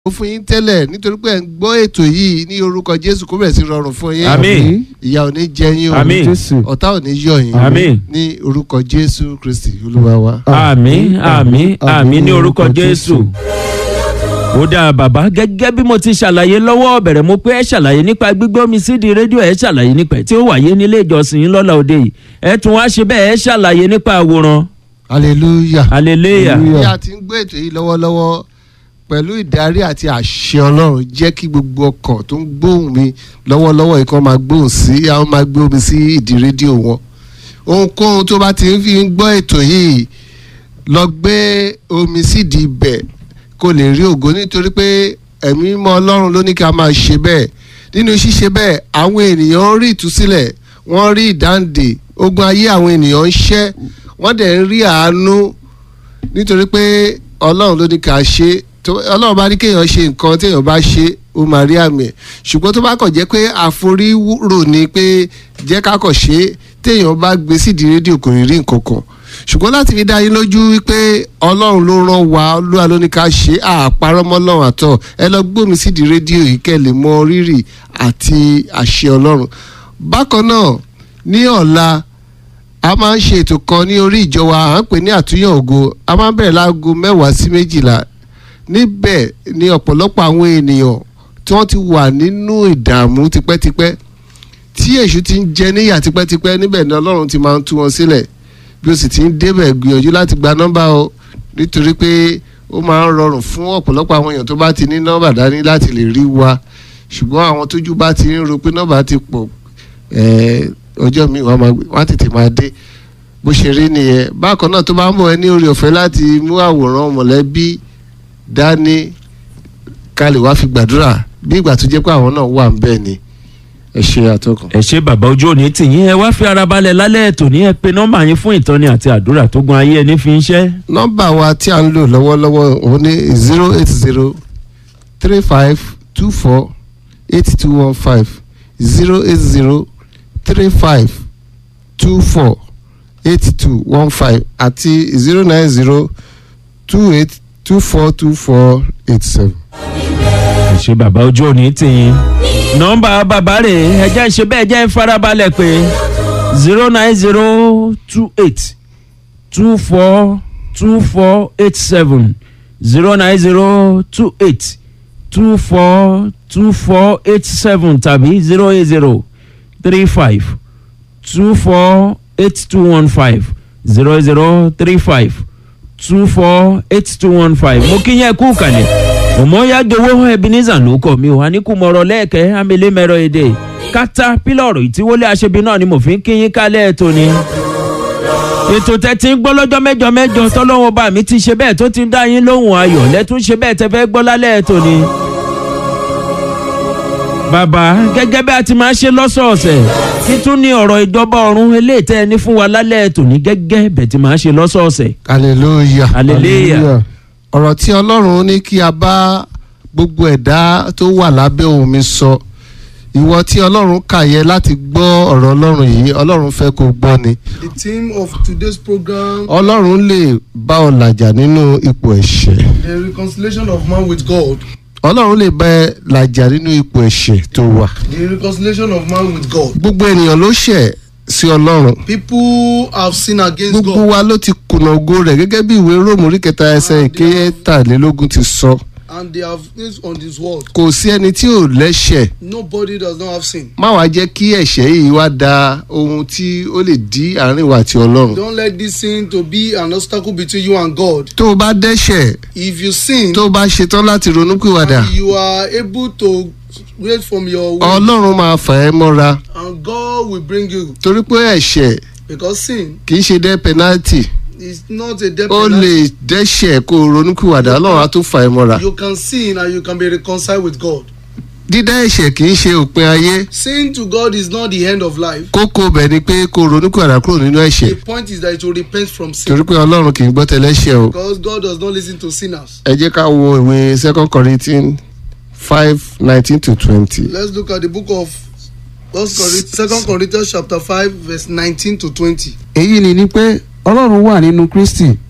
ó fún yín tẹ́lẹ̀ nítorí pé ẹ̀ ń gbọ́ ètò yìí ní orúkọ jésù kó bẹ̀rẹ̀ sí rọrùn fún yín Àmín. ìyà ò ní jẹ yín o Àmín. Jésù. ọ̀tá ò ní yọ̀ yín Àmín. ní orúkọ jésù kristi olúwa wa. àmín àmín àmín ní orúkọ jésù. ó dáa bàbá gẹ́gẹ́ bí mo ti ṣàlàyé lọ́wọ́ bẹ̀rẹ̀ mo pé ẹ ṣàlàyé nípa gbígbé omi sídìí rédíò ẹ ṣàlàyé nípa ẹ̀ tí ó wáyé nílé ìjọsìn yín lọ́la òde yìí ẹ tún wá ṣe bẹ́ẹ̀ ẹ ṣàlàyé nípa àwòrán hallelujah. hallelujah bí a ti ń gbé ètò yìí lọ́wọ́lọ́wọ́ pẹ̀lú ìdarí àti àṣẹ ọlọ́run jẹ́ kí gbogbo ọkàn tó ń gbóhùn mi lọ́wọ́lọ́wọ́ yìí kan máa gbóhùn sí àwọn máa gbé omi sí ìdí rédíò wọn ohunkóhun tó bá ti ń fi ń gbọ́ ètò yìí lọ gbé omi sídìí ibẹ̀ kó lè rí ògo nítorí pé ẹ̀mí mímọ́ ọlọ́run ló ní ká máa ṣe bẹ́ẹ̀ nínú ṣíṣe bẹ́ẹ̀ àwọn ènìyàn ń rí ìtúsílẹ̀ wọ́n rí ìdáǹdè ogun ayé àwọn ènìyàn ń ṣẹ́ wọ́n dẹ̀ ń rí àánú nítorí pé ọlọ́run ló ní ká ṣe tó ọlọ́run bá ní kéèyàn ṣe nǹkan téèyàn bá ṣe ó máa rí àmì ẹ̀ ṣùgbọ́n tó bá kàn jẹ́ pé àforírò ni pé jẹ́ ká kàn ṣe é téèyàn bá gbé sídìí rédíò kò ní rí nǹkan kan ṣùgbọ́n láti fi dá yín lójú wípé ọlọ́run ló rán wa olúwa ló ní ká ṣe é àparọ́ mọ́ ọlọ́run àtọ̀ ẹ lọ gbómi sídìí rédíò yìí kẹ́ lè mọ rírì àti àṣẹ ọlọ́run bákan náà ní ọ̀la a máa ń ṣe ètò kan ní orí ìjọ wa à ń pè ní àtúnyàn ògo a máa ń bẹ̀rẹ̀ láago mẹ́wàá sí méjìlá níbẹ̀ ni ọ̀pọ̀lọpọ̀ àwọn ènìyàn tí wọ́n ti wà nínú ìdààmú tipẹ́tipẹ́ tí èṣù ti ń jẹ níyà tipẹ́tipẹ́ níbẹ̀ ni ọlọ́run ti máa ń tú wọn sílẹ̀ bí o sì ti ń débẹ̀ gbìyànjú láti gba nọ́mbà o nítorí pé ó máa ń rọrùn fún ọ̀pọ̀lọpọ̀ àwọn èèyàn tó bá ti ní nọ́mbà dání láti lè rí wa ṣùgbọ́n àwọn tójú bá ti ń ro pé nọ́mbà ti pọ̀ ẹ̀ẹ́ ọjọ́ mi wọ́n máa wọ́n á tètè máa dé bó ṣe rí nìyẹn bákan náà tó bá ń bọ̀ ẹ ní orí ọ̀fẹ́ láti mú àwòrán mọ̀lẹ́bí dání ká lè wá fi gbàdúrà bí ìgbà tó jẹ́ pé àwọn náà wà ń bẹ́ẹ̀ ni ẹ ṣe àtọkùn. ẹ ṣe bàbá ojú òní tìyín ẹ wá fi ara balẹ̀ lálẹ́ ètò ní ẹ pe nọ́mbà yín fún ìtọ́ni àti àdúrà tó gun ayé ẹni fi ń ṣẹ́. nọ́mbà wa tí a ń lò lọ́wọ́lọ́wọ́ òun ní zero eight zero three five two four eight two one five zero eight zero three five two four eight two one five àti zero nine zero two eight two four two four eight seven. ẹ ṣe bàbá ojú òní tìyín nọ́mbà bàbá rẹ̀ ẹ jẹ́ ṣe bẹ́ẹ̀ jẹ́ farabalẹ̀ pé zero nine zero two eight two four two four eight seven zero nine zero two eight two four two four eight seven tàbí zero eight zero three five two four eight two one five zero zero three five two four eight two one five mo kí yẹn kú kàlẹ̀ òmòyàgẹ̀wò ebenezer ló kọ̀ mi ò wá ní kú mọ̀rọ̀ lẹ́ẹ̀kẹ́ amẹ́lẹ́mẹ́rọ èdè kátà pílọ̀rù ìtíwọlé aṣebi náà ni mo fi ń kí yín kálẹ̀ ètò ni. ètò tẹ́tí ń gbọ́ lọ́jọ́ mẹ́jọ mẹ́jọ tọ́lọ́wọ́n bá mi ti ṣe bẹ́ẹ̀ tó ti ń dá yín lóhùn ayọ̀ lẹ́tún ṣe bẹ́ẹ̀ tẹ́ fẹ́ gbọ́ lálẹ́ ètò ni. bàbá gẹ́gẹ́ bí a ti máa ṣe lọ́sọ̀ọ̀sẹ̀ títún ní ọ̀rọ̀ ìjọba ọ̀run eléyìí tẹ́ ẹ ní fún wa lálẹ́ ètò ní gẹ́gẹ́ bẹ́ẹ̀ ti máa ṣe lọ́sọ̀ọ̀sẹ̀. hallelujah. hallelujah. ọ̀rọ̀ tí ọlọ́run ní kí a bá gbogbo ẹ̀dá tó wà lábẹ́ ohùn mi sọ ìwọ tí ọlọ́run kà yẹ láti gbọ́ ọ̀rọ̀ ọlọ́run yìí ọlọ́run fẹ́ kó gbọ́ ni The theme of today's program, ọlọ́run lè bá ọ làjà nínú ipò ẹ̀ṣẹ̀ the reconciliation of man with God. ọlọ́run lè bá ẹ làjà nínú ipò ẹ̀ṣẹ̀ tó wà The reconciliation of man with God. gbogbo ènìyàn ló ṣẹ̀ sí ọlọ́run People have sinned against gbogbo God, wa ló ti kùnà ògo rẹ̀ gẹ́gẹ́ bí ìwé róòmù orí kẹta ẹsẹ̀ ìkẹtàlélógún ti sọ and they have things on this world. kò sí ẹni tí ò lẹ́ṣẹ̀ Nobody does not have sin. má wàá jẹ́ kí ẹ̀ṣẹ̀ yìí wá da ohun tí ó lè dí àárín wa àti ọlọ́run Don't let this sin to be an obstacle between you and God. tó o bá dẹ́ṣẹ̀ If you sin tó o bá ṣetán láti ronúpìwàdà and you are able to wait from your will, ọlọ́run máa fà ẹ́ mọ́ra and God will bring you torí pé ẹ̀ṣẹ̀ because sin kì í ṣe dẹ́ pẹ́náltì is not a death ó penalty. lè dẹ́ṣẹ̀ kó o ronúpìwàdà ọlọ́run á tún fà ẹ́ mọ́ra You can sin and you can be reconciled with God. dídá ẹ̀ṣẹ̀ kì í ṣe òpin ayé Sin to God is not the end of life. kókó bẹ̀ ni pé kó o ronúpìwàdà kúrò nínú ẹ̀ṣẹ̀ The point is that you repent from sin. torí pé ọlọ́run kì í gbọ́ tẹlẹ́ṣẹ̀ o Because God does not listen to sinners. ẹ jẹ́ ká wo ìwé second corinthians five nineteen to twenty. Let's look at the book of First Corinthians, Second Corinthians chapter five verse nineteen to twenty. èyí ni ni pé ọlọ́run wà nínú kristi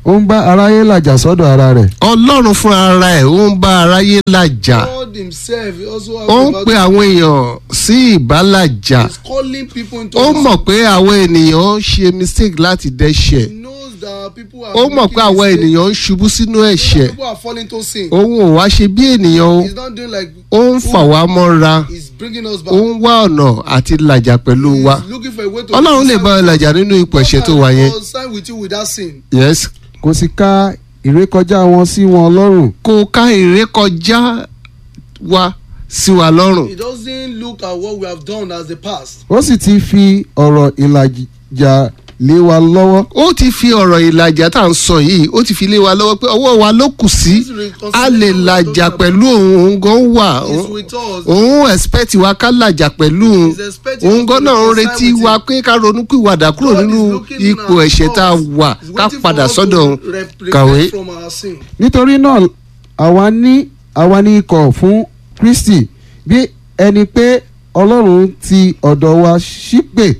ó ń bá aráyé làjà sọ́dọ̀ ara rẹ̀ ọlọ́run fúnra ara ẹ̀ ó ń bá aráyé làjà God himself also has ó ń about- pe àwọn èèyàn sí ìbálàjà He's calling people into ó his- mọ̀ pé àwọn ènìyàn ń ṣe mistake láti dẹ́ṣẹ̀ He knows that people are ó mọ̀ making pé àwọn mistakes. ènìyàn ń ṣubú sínú He knows that ẹ̀ṣẹ̀ people are falling to sin. òun ò wá ṣe bí ènìyàn o He's not doing like ó ń fà wá mọ́ra He's bringing us back. ó ń wá ọ̀nà àti làjà pẹ̀lú wa He's looking for a way to ọlọ́run lè bá ọ làjà nínú ipò ẹ̀ṣẹ̀ tó wà yẹn sign with you without sin. yes kò sì ka ìrékọjá wọn sí wọn lọ́rùn kó ká ìrékọjá wa sí wa lọ́rùn He doesn't look at what we have done as the past. ó sì ti fi ọ̀rọ̀ ìlàjà lé wa lọ́wọ́ ó ti fi ọ̀rọ̀ ìlàjà tá à ń sọ yìí ó ti fi lé wa lọ́wọ́ pé ọwọ́ wa ló kù sí a lè làjà pẹ̀lú òun òun gan wà He's òun- with us. òun expect wa ká làjà pẹ̀lú òun He's expecting òun us gan to náà ń reconcile retí with wa him. pé ká ronúpìwàdà kúrò God is nínú looking ipò at ẹ̀ṣẹ̀ tá a us. wà He's ká waiting padà for us sọ́dọ̀ to òun rep- repent kàwé. from our sin. nítorí náà àwa ní àwa ní ikọ̀ fún Kristi bí ẹni pé Ọlọ́run ti ọ̀dọ̀ wa ṣípè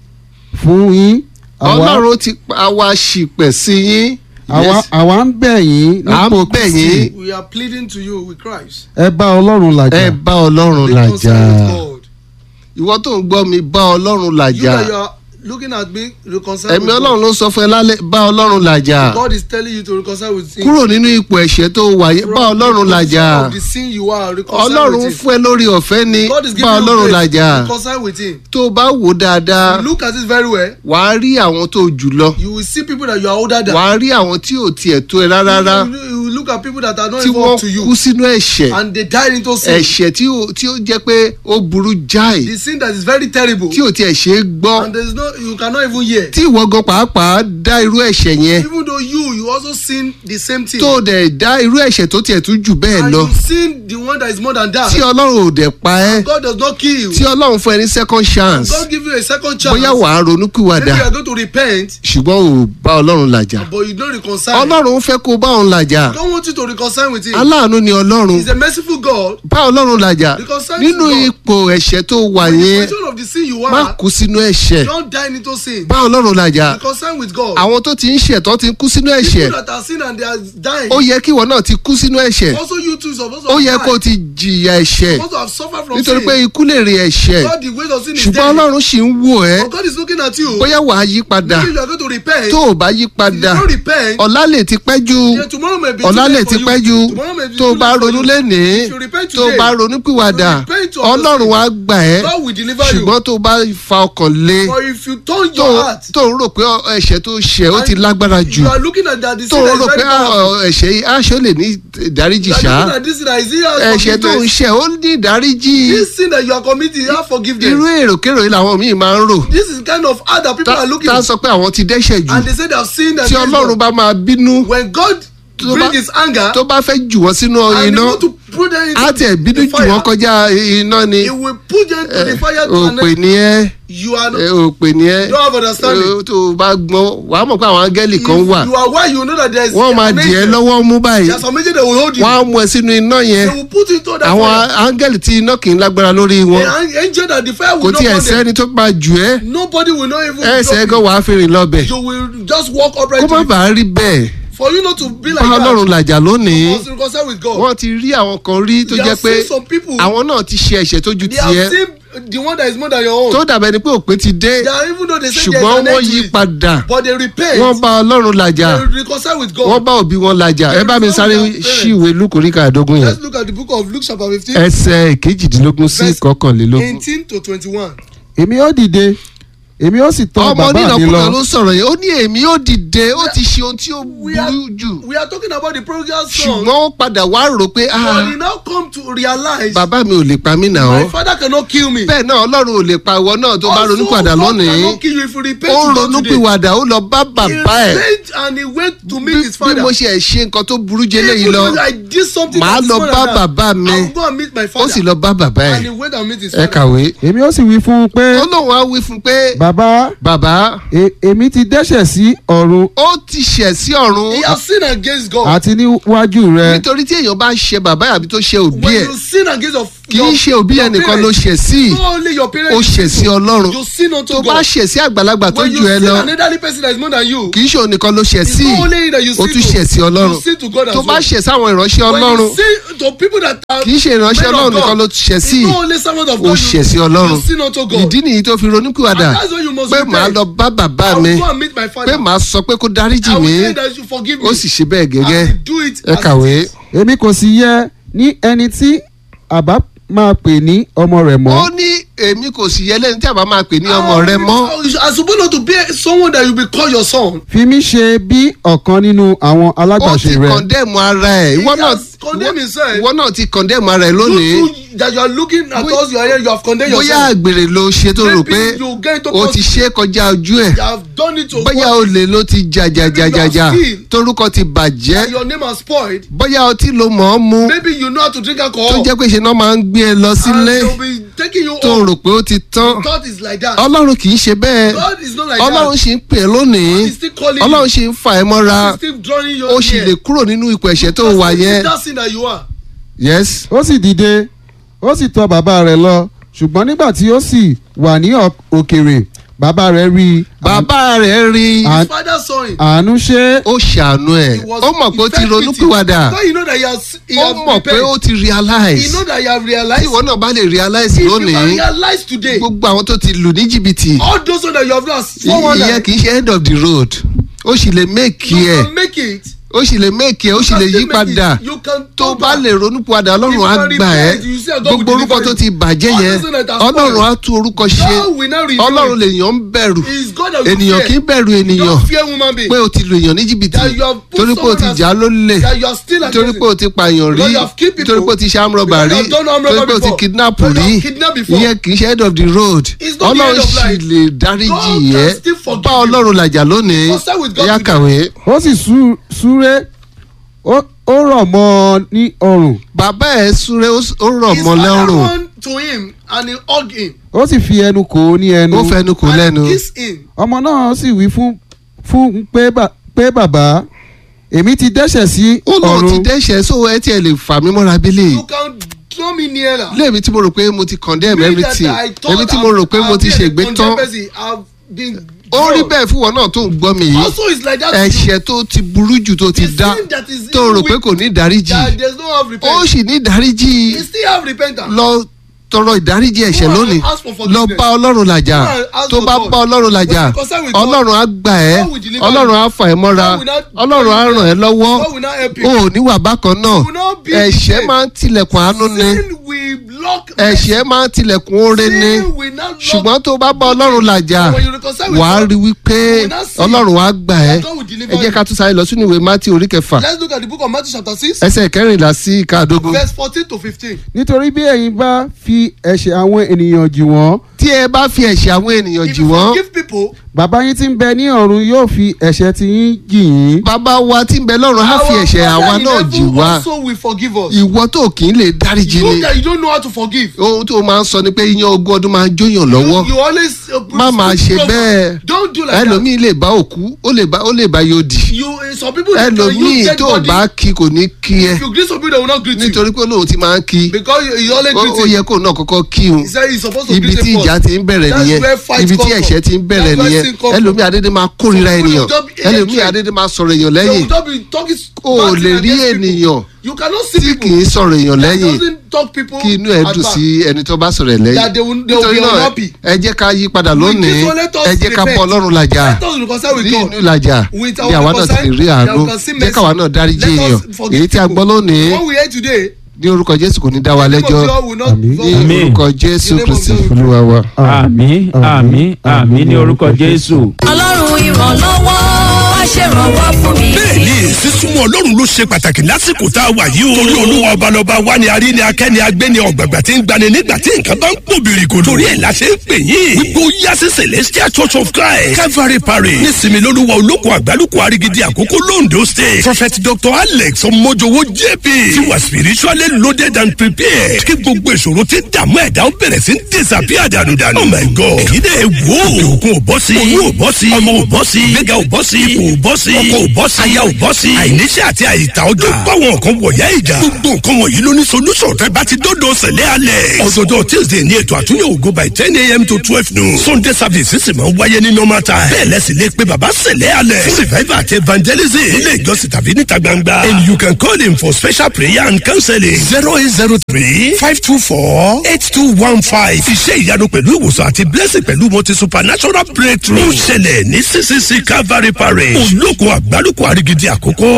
fún yín àwa ọlọ́run ti pa wa ṣìpẹ̀ sí yín àwa Yes. àwa ń bẹ̀ yín À ń nípò bẹ̀ Kristi yín. We are pleading to you with Christ. ẹ bá Ọlọ́run ẹ làjà bá ọlọ́run làjà Reconcile with God. ìwọ tó ń gbọ́ mi bá ọlọ́run You làjà that you are looking at me, reconcile ẹ̀mí with ọlọ́run God. ló sọ fún ẹ lálẹ́ bá ọlọ́run làjà God is telling you to reconcile with him. kúrò nínú ipò ẹ̀ṣẹ̀ tó wà yìí bá From ọlọ́run the làjà position of the sin you are, reconcile ọlọ́run with him. fún ẹ lórí ọ̀fẹ́ ni God is bá giving you ọlọ́run grace. làjà Reconcile with him. tó o bá wò ó dáadáa Look at it very well. wàá rí àwọn tó jù lọ You will see people that you are older than. wàá rí àwọn tí ò tiẹ̀ tó ẹ rárá You, you, you look at people that are not tí even wọ́n up to you. kú sínú ẹ̀ṣẹ̀ And they died into sin. ẹ̀ṣẹ̀ tí ó tí ó jẹ́ pé ó burú jáì The sin that is very terrible. tí ò tiẹ̀ ṣe é gbọ́ And there is no, you cannot even hear. tí ìwọ gan pàápàá dá irú ẹ̀ṣẹ̀ yẹn Even though you, you also sin the same thing. tó o dẹ̀ dá irú ẹ̀ṣẹ̀ tó tiẹ̀ tún jù bẹ́ẹ̀ and lọ you sin the one that is more than that. tí ọlọ́run ò dẹ̀ pa ẹ́ God does not kill you. tí ọlọ́run fún ẹ ní second chance God give you a second chance. bóyá wàá Maybe ronúkúwàdà you are going to repent, ṣùgbọ́n ò bá ọlọ́run làjà but you don't reconcile. ọlọ́run fẹ́ kó o bá òun làjà I don't want you to reconcile with him. aláàánú ni ọlọ́run He's a merciful God. bá ọlọ́run làjà Reconcile nínú to God. ipò ẹ̀ṣẹ̀ tó wà In the yẹn position of the sin you má are, kú sínú ẹ̀ṣẹ̀ don't die into sin. bá ọlọ́run làjà Reconcile with God. àwọn tó ti ń ṣẹ̀ tó ti ń kú sínú ẹ̀ṣẹ̀ People that are sin and they are dying. ó yẹ kí ìwọ náà ti kú sínú ẹ̀ṣẹ̀ Also you too supposed to ó have yẹ died. kó o ti jìyà ẹ̀ṣẹ̀ supposed to have suffered from nítorí sin. pé ikú lè rí ẹ̀ṣẹ̀ God the weight of sin is ṣùgbọ́n dead. ọlọ́run sì ń wò ẹ́ But God is looking at you. bóyá wàá yí padà Maybe you are going to repent. tó o bá yí If you padà don't repent, ọ̀la lè ti pẹ́ jù yeah, tomorrow may be ọ̀la too lè late ti for pẹ́ you. jù Tomorrow may be tó o too bá late for ronú you. lénìí If you repent tó o today, bá ronú pìwàdà you repent of your ọlọ́run sin. wàá gbà ẹ́ God will deliver you. ṣùgbọ́n tó o bá fa ọkàn lé But if you turn tó your heart, tó ń rò pé ẹ̀ṣẹ̀ tó ṣẹ̀ ó and ti lágbára jù you are looking at that the tó sin ń that rò is pé very ah, powerful. ọ, ẹ̀ṣẹ̀ yìí aṣọ lè ní ìdáríjì You are ṣá looking at this sin that is here ẹ̀ṣẹ̀ tó ń forgiveness. ṣẹ̀ ó ní ìdáríjì This sin that you are committing, you have forgiveness. irú èròkérò yìí làwọn míì máa ń rò This is kind of hard that people tá are looking tá at. sọ pé àwọn ti dẹ́ṣẹ̀ jù And they say they have sinned and tí ọlọ́run bá máa bínú when God tó bring bá- his anger tó bá fẹ́ jù wọ́n sínú and he iná want to put them into á tiẹ̀ bínú the jù wọ́n fire, kọjá iná ni he will put them to the fire to an òpè end. ni ẹ́ You are ẹ, not, òpè ni ẹ́ you don't have understanding. Ẹ, tó o bá gbọ́n wàá mọ̀ pé àwọn áńgẹ́lì kan If wà you are why you know that there is wọ́n máa an dì ẹ́ angel. lọ́wọ́ mú báyìí There are some angels that will hold you. wọ́n á mú ẹ sínú iná yẹn They will put you into that àwọn fire. áńgẹ́lì tí iná kì í lágbára lórí wọn An angel that the fire kò will not tí ẹ̀ burn them. sẹ́ni tó máa jù ẹ́ Nobody will not even ẹsẹ̀ drop gan wàá fi rìn lọ́bẹ̀ you. You will just walk upright. kó má to the- bàa rí bẹ́ẹ̀ For you not to be like bá ọlọ́run that. làjà lónìí You must reconcile with God. wọ́n ti rí àwọn kan rí tó They jẹ́ have pé seen some people. àwọn náà ti ṣe ẹ̀ṣẹ̀ tó ju They have tiẹ̀ seen the one that is more than your own. tó dàbẹ̀ ni pé òpin ti dé They are even though they say ṣùgbọ́n there wọ́n is an yí end to it, padà but they repent. wọ́n bá ọlọ́run làjà They reconcile with God. wọ́n bá òbí wọn làjà ẹ bá mi sáré ṣíwèé lúkùrí kàdógún yẹn Let's look at the book of Luke chapter fifteen, ẹsẹ̀ kejìdínlógún sí Verse kọkànlélógún. eighteen to twenty-one. èmi ó dìde èmi ó sì tọ̀ ọmọ bàbá mi onínàkúnà lọ ló sọ̀rọ̀ yẹn ó ní èmi ó dìde ó ti ṣe ohun tí ó We are, burú jù we are talking about the prodigal son. ṣùgbọ́n ó padà wá rò pé ah, But he now come to realize bàbá mi ò lè pa mí nà my ọ́ father cannot kill me. bẹ́ẹ̀ náà ọlọ́run ò lè pa ìwọ náà tó bá Also, ronú padà God lónìí cannot kill you if you repent ó to God ronú today. pìwàdà ó lọ bá He bàbá ẹ̀ repent and he went to meet his bí father. mo ṣe ẹ̀ ṣe nǹkan tó burú jẹ́ léyìí Even lọ though I did something màá that is lọ more bá than that, bàbá mi I will go and meet my ó father. sì lọ bá bàbá and he ẹ̀ went and meet his ẹ father. kàwé èmi ó sì wí fún un pé ó lóun á wí fún un pé bàbá bàbá e- èmi ti dẹ́ṣẹ̀ sí ọ̀run ó ti ṣẹ̀ sí ọ̀run He has sinned against God. àti níwájú rẹ nítorí tí èèyàn bá ṣe bàbá àbí tó ṣe òbí when ẹ̀ you sin against your kì í ṣe òbí ẹnìkan ló ṣẹ̀ sí Not only your parents. ó ṣẹ̀ sí ọlọ́run You sin unto tó bá God. ṣẹ̀ sí àgbàlagbà tó When you jù ẹ sin lọ an elderly person that is more than you. kì í ṣe òun nìkan ló ṣẹ̀ It's sí not only that you ó sin tún to- ṣẹ̀ sí ọlọ́run You sin to God as tó bá well. ṣẹ̀ sáwọn ìránṣẹ́ When ọlọ́run you sin to people that are kì í ṣe ìránṣẹ́ men of ọlọ́run God, nìkan ló ṣẹ̀ sí It's not only servant of ó God. ṣẹ̀ sí you- ọlọ́run You sin unto God. ìdí nìyí tó fi ronúkúwàdà And that's why you must pé repent. màá lọ bá bàbá I mi will go and meet my father. pé màá sọ pé kó dáríjì I mí will say that you forgive me. ó sì ṣe bẹ́ẹ̀ gẹ́gẹ́ I will do it ẹ as kàwé. it is. èmi kò sì yẹ ní ẹni tí àbá máa pè ní ọmọ rẹ̀ ó mọ́ ní èmi kò sì yẹ lẹ́ni tí àbá máa pè ní ọmọ rẹ mọ́ I suppose not to be someone that you be call your son. fi mí ṣe bí ọ̀kan nínú àwọn ó alágbàṣe ti rẹ̀ kọ̀ndẹ́mù ara ẹ̀ ìwọ He náà has condemned himself. ìwọ náà ti kọ̀ndẹ́mù ara ẹ̀ You lónìí too that you are looking at Bóyá- us you are here you have condemned bóyá yourself. àgbèrè ló ṣe tó rò Maybe pé you get into ó ti ṣe é kọjá ojú ẹ̀ You have done it to bóyá God. olè ló ti jàjàjàjàjà Maybe you are torúkọ ti bàjẹ́ and your name has spoiled. bóyá ọtí ló mọ̀ ọ́ mu Maybe you know how to drink tó alcohol. jẹ́ pé ṣe náà máa ń gbé ẹ lọ and sílé they will be taking you tó home. rò pé ó ti tán God is like that. ọlọ́run kì í ṣe bẹ́ẹ̀ God is not like ọlọ́run that. ṣì ń pè é lónìí God is still calling ọlọ́run you. ṣì ń fà ẹ́ mọ́ra God is still drawing you ó sì near. lè kúrò nínú ipò ẹ̀ṣẹ̀ tó Because wà it's yẹn that sin that you are. yes ó sì dìde ó sì tọ̀ bàbá rẹ̀ lọ ṣùgbọ́n nígbà tí ó sì wà ní ọ̀- òkèrè bàbá rẹ̀ rí i bàbá rẹ̀ rí À- His father saw him. àánú ṣe ó ṣàánú ẹ̀ He was- ó mọ̀ pé ó he ti felt pity. ronúpìwàdà Because you know that he has, he ó has mọ̀ pé ó repented. ti He realize know that you have tí realized. ìwọ náà bá lè realize If you lónìí can realize today. gbogbo àwọn tó ti lù ní jìbìtì all those ones that you have lost. i- ìyẹn kì í ṣe end of the road ó sì lè make you ẹ̀ can make it. ó sì lè make ẹ̀ ó sì You lè can yí still make it. padà You can tó turn bá back. lè ronúpìwàdà ọlọ́run á If you gbà ẹ́ repent, you say, God will gbogbo orúkọ deliver tó you. ti bàjẹ́ All yẹn those that are ọlọ́run spoiled. á tún orúkọ ṣe God will not renew ọlọ́run it. lèèyàn ń bẹ̀rù It's God that you ènìyàn fear. kì í bẹ̀rù ènìyàn Don't fear woman being. pé o ti lu èèyàn ní jìbìtì That you have put torí pé o someone ti as- jà á lólè that you are still torí against pé o ti pààyàn rí Because you have killed people. torí pé o ti ṣe amrọ̀bà Because rí you have done armed torí robbery pé o ti before. kidnap Because you rí have kidnapped before. ìyẹn kì í ṣe end of the road It's not the ọlọ́run end of sì life. lè dáríjì God yẹ can still forgive bá you. ọlọ́run làjà lónìí Consult with God ẹ̀yà today. kàwé. ó sì sú- súré ó ó rọ̀ mọ́ ọ ní ọrùn bàbá ẹ̀ súré ó s- ó rọ̀ His mọ́ father lẹ́rùn run to him and he hug him. ó sì fi ẹnu kò ó ní ẹnu ó fẹnu kò lẹ́nu And kiss him. ọmọ náà sì wí fún fún pé bà- pé bàbá èmi ti dẹ́ṣẹ̀ sí ó lóun ti ọ̀run dẹ́ṣẹ̀ só ẹ tiẹ̀ lè fà mí mọ́ra bílẹ̀ You can draw me nearer. léèmí tí mo rò pé mo ti condemn Me that everything I thought èmi tí mo rò pé I've- mo ti I've been a ṣègbé tán condemned person. I've been ó rí drawn. bẹ́ẹ̀ fún wọn náà tó ń gbọ́ mi yìí Also it's like that. to you. ẹ̀ṣẹ̀ tó ti burú jù tó ti The dá sin that is tó rò even pé kò ní ìdáríjì That there's no have ó repentance. sì ní ìdáríjì He still have repentance. lọ tọrọ ìdáríjì ẹ̀ṣẹ̀ Go and lónìí ask for lọ forgiveness. bá ọlọ́run làjà Go and ask tó for bá God. bá ọlọ́run làjà When you consult with God, ọlọ́run á gbà ẹ́ God will deliver ọlọ́run á fà ẹ́ mọ́ra God will not- ọlọ́run á ràn ẹ́ lọ́wọ́ God will not help you. o ò ní wà bákan náà You will not be ẹ̀ṣẹ̀ the máa ń tilẹ̀kùn àánú ni Sin will block ẹ̀ṣẹ̀ máa ń tilẹ̀kùn oore ni Sin will not block ṣùgbọ́n tó bá bá ọlọ́run làjà When you reconcile with wàá God, rí wípé you will not see ọlọ́run á gbà ẹ́ God will deliver ẹ jẹ́ you. ká tún sáré lọ sínú ìwé mátí orí kẹfà Let's look at the book of Matthew chapter six ẹsẹ̀ kẹrìnlá sí ìkàdógún verse fourteen to fifteen. nítorí bí ẹ̀yin bá fi ẹ̀ṣẹ̀ àwọn ènìyàn jì wọ́n tí ẹ bá fi ẹ̀ṣẹ̀ àwọn ènìyàn If jì you wọ́n forgive people, bàbá yín tí ń bẹ ní ọ̀run yóò fi ẹ̀ṣẹ̀ tí yín jì yín bàbá wa tí ń bẹ lọ́run á fi our ẹ̀ṣẹ̀ Father àwa in náà heaven jì wá also will forgive us. ìwọ tó kì í lè dáríjì You ni that you don't know how to forgive. ohun tó máa ń sọ ni pé iyán ogún ọdún máa ń jóyàn lọ́wọ́ You, you always uh, má máa ṣe provoke. bẹ́ẹ̀ Don't do like that. ẹlòmíì lè bá òkú ó lè bá ó lè bá yóò dì You uh, some people they can ẹlòmíì use dead tó body. bá kí kò ní kí ẹ If you greet some people they will not greet you nítorí pé olóhùn ti máa ń kí because you, you always ó greet ó him. yẹ kó náà kọ́kọ́ kí un He said he's supposed to ibi greet tí him ìjà first. ti ń bẹ̀rẹ̀ That's nìyẹn where fight ibi tí come from. ẹ̀ṣẹ̀ ti ń bẹ̀rẹ̀ That's where nìyẹn sin come from. ẹlòmíì adédè máa kórìíra Some people ènìyàn don't be ẹlòmíì hatred. adédè máa sọ̀rọ̀ èèyàn They lẹ́yìn will not be talking o bad ò thing lè rí against people. ènìyàn You cannot see tí people kì í sọ̀rọ̀ èèyàn that lẹ́yìn doesn't talk people kí inú ẹ at dùn back. sí ẹni tó bá sọ̀rọ̀ ẹ̀ lẹ́yìn That they will- they will nítorí be náà unhappy. ẹ jẹ́ ká yí padà With lónìí this one, let us ẹ jẹ́ ká repent. bọ́ ọlọ́run làjà Let us reconcile with ní God. inú làjà With bí our àwa náà ti lè rí reconcile, àánú that we can see jẹ́ káwa mercy. náà dáríjì Let us èèyàn forgive èyí tí a people. gbọ́ lónìí What we heard today, ní orúkọ jésù kò ní dá wa the name lẹ́jọ́ of God will not Àmín. God ní will- Àmín. orúkọ jésù In the name of kristi God. olúwa wa. àmì àmì àmì ní orúkọ jésù. ọlọ́run ìrànlọ́wọ́ wá ṣèrànwọ́ fún mi. bẹ́ẹ̀ni sísúnmọ́ ọlọ́run ló ṣe pàtàkì lásìkò tá a wà yìí o. torí olúwa ọbalọba wa ni arí ni akẹ́ni agbẹ́ni ọ̀gbàgbà tí ń gbani nígbà tí nǹkan bá ń pò bìrìkò. torí ẹ̀ la ṣe ń pè yín. wípé ó yá sí celestial church of christ calvary parish nísìmí lolúwa olóko àgbálùkù arigidi àkókò londo state prophet dr alex ọmọjọwọ jp ti wà spiritually loaded and prepared kí gbogbo ìṣòro tí dààmú ẹ̀dá ó bẹ̀rẹ̀ sí ń disappear dànùdànù. oh my god èyí dẹ̀ wò ó òkè òkun ò bọ́ sí oyún ò bọ́ sí ọmọ ò bọ́ sí gbẹ̀gà ò bọ́ sí ipò ò bọ́ sí ọkọ ò bọ́ sí aya ò bọ́ sí àìníṣẹ́ àti àìta ọjọ́ báwọn kan wọ̀yá ìjà gbogbo nǹkan wọ̀nyí ló ní solution tẹ́ bá ti dọ́dọ̀ sẹ̀lẹ̀ alẹ̀ ọ̀dọ̀dọ̀ tuesday ní ètò àtúnyẹ̀ ògo by ten a.m. to twelve noon sunday service sì máa ń wáyé ní normal time bẹ́ẹ̀ lẹ́sìn lè pe bàbá sẹ̀lẹ̀ alẹ̀ fún revival àti evangelism nílé ìjọsìn tàbí níta gbangba and you can call him for special prayer and counseling zero eight zero three five two four eight two one five iṣẹ́ ìyanu pẹ̀lú ìwòsàn àti blessing pẹ̀lú multi supernatural breakthrough ó ṣẹlẹ̀ ní ccc calvary parish olóko àgbálùkù àrígidì àkókò